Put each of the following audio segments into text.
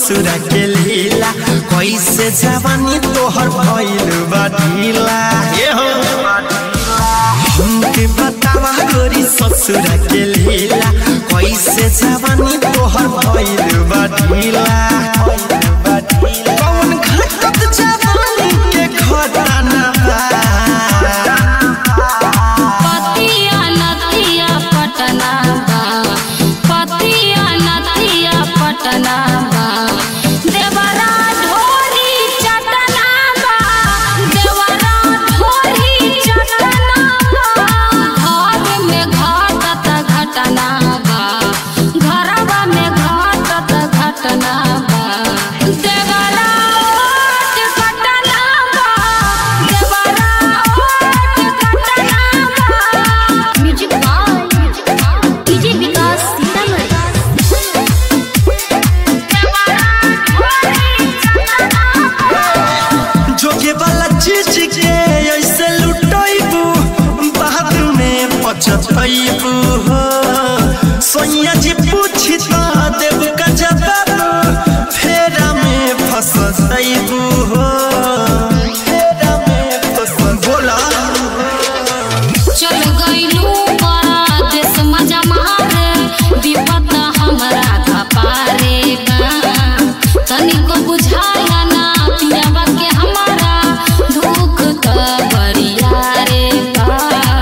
ससुर के लीला कैसे जवानी तोहर भइल बा ढीला ये हो हमके बतावा गोरी ससुर के लीला कैसे जवानी तोहर भइल बा ढीला कौन घटत जवानी के खजाना बा पतिया नतिया पटना बा पतिया नतिया पटना बा देवरा ढोरी चटना बा देवरा ढोरी चटना बा घर में घटत घटना बा घरवा में घटत घटना बा देवरा ओट घटना बा देवरा ओट घटना बा म्यूजिक बाय डीजे विकास जोगे वाला चीज के ऐसे लुटैबू बाद में पछतैबू हो सोनिया जी पूछी तो देव का जवाब फेरा में फंसैबू हो फेरा में फंस बोला चल गइलू परदेस मजा मारे विपत हमरा कपारे बा तनिको बुझाला ना पियावा के हमारा दुख त बरिया रे बा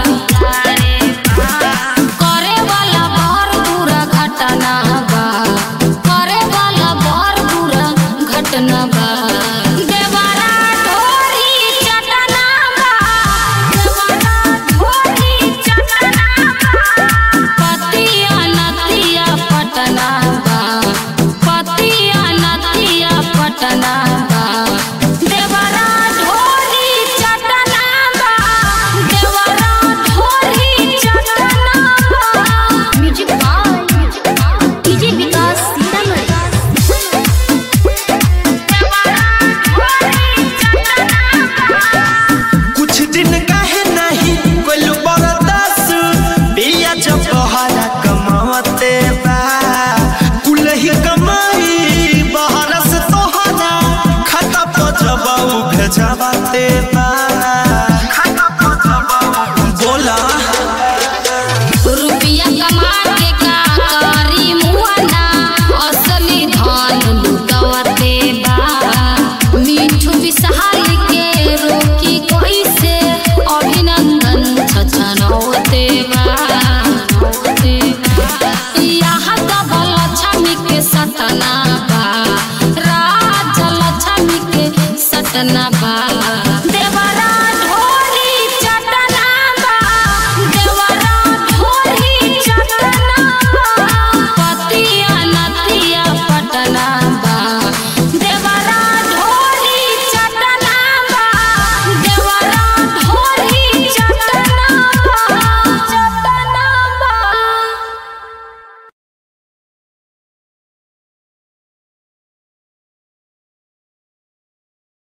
करे वाला बर बुरा घटना बा करे वाला बर बुरा घटना बा देवरा ढोरी चटना बा देवरा ढोरी चटना बा पतिया नतिया पटना बा पतिया नतिया पटना बा देवरा ढोरी चटना बा देवरा ढोरी चटना बा म्यूजिक बाय डीजे विकास कुछ दिन काहे नहीं कोई बरदास बिया जब बहरा कमावते बा कुलही कमाई बहरा से तोहरा खाता पर जब भेजवाते बा